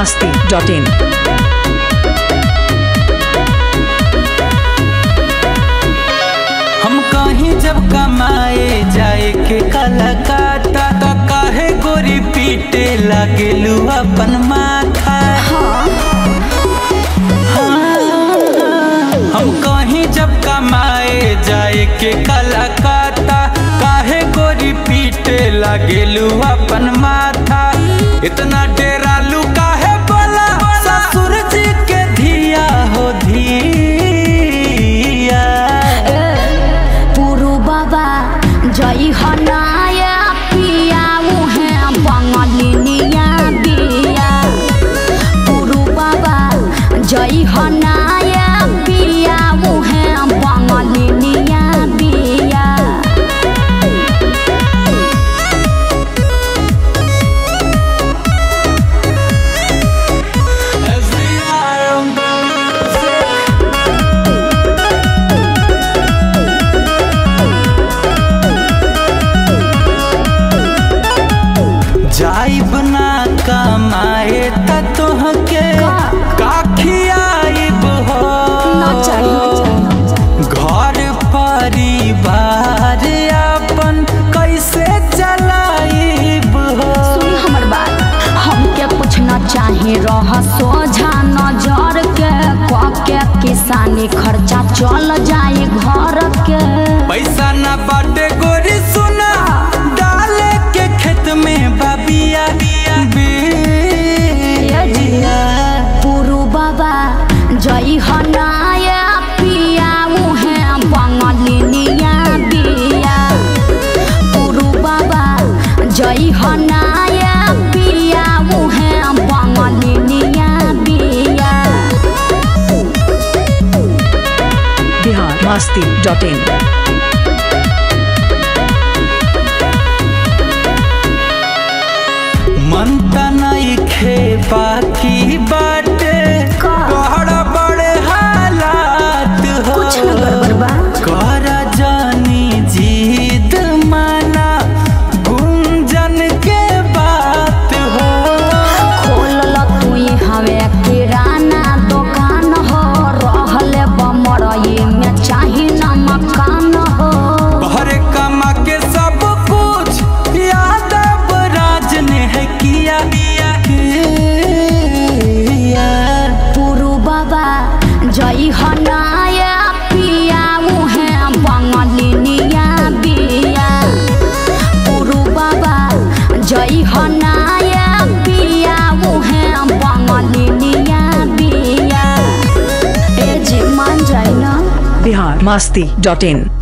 masti.in. हम कहीं जब कमाए जाए के कलकत्ता तो काहे गोरी पीटे लगेलू अपन माथा हाँ, हम कहीं जब कमाए जाए के कलकत्ता काहे गोरी पीटे लगेलू अपन माथा इतना डेरालू काहे बोला ससुर जी के धिया हो धिया पुरु बाबा जय हनाया पिया उहे बंगलिनिया बिया पुरु बाबा जय हनाया पिया उहे बंगलिनिया बिया जाइब ना कमाए त तोहके काखियाइब हो ना चाहिए घर परिवार अपन कैसे चलाइब हो सुनी हमर बात हमके पूछना चाहे रह सोझा नजर के क के किसानी खर्चा चल जाए घर के पैसा ना बाटे गोरी सुना डाले के खेत में बाबिया बिया पुरु बाबा जय हनाया पिया उहे बंगलिनिया बिया पुरु बाबा जय हनाया पिया उहे बंगलिनिया बिया Bihar masti.in. मन त नइखे बाकी बाटे का? बड़ बड़े हालात हो कुछ न गड़बड़ बा कर जानी जीत माना गुंजन के बात हो खोलल तुई हवे किराना दुकान हो रहले बमरई में चाही न मकान हो भर कमा के सब कुछ यादव राज ने है किया किया। पुरु बाबा जय हनाया पिया उहे बंगलिनिया बिया पुरु बाबा जय हनाया पिया उहे बंगलिनिया बिया ए जी मान जाए ना Bihar masti.in.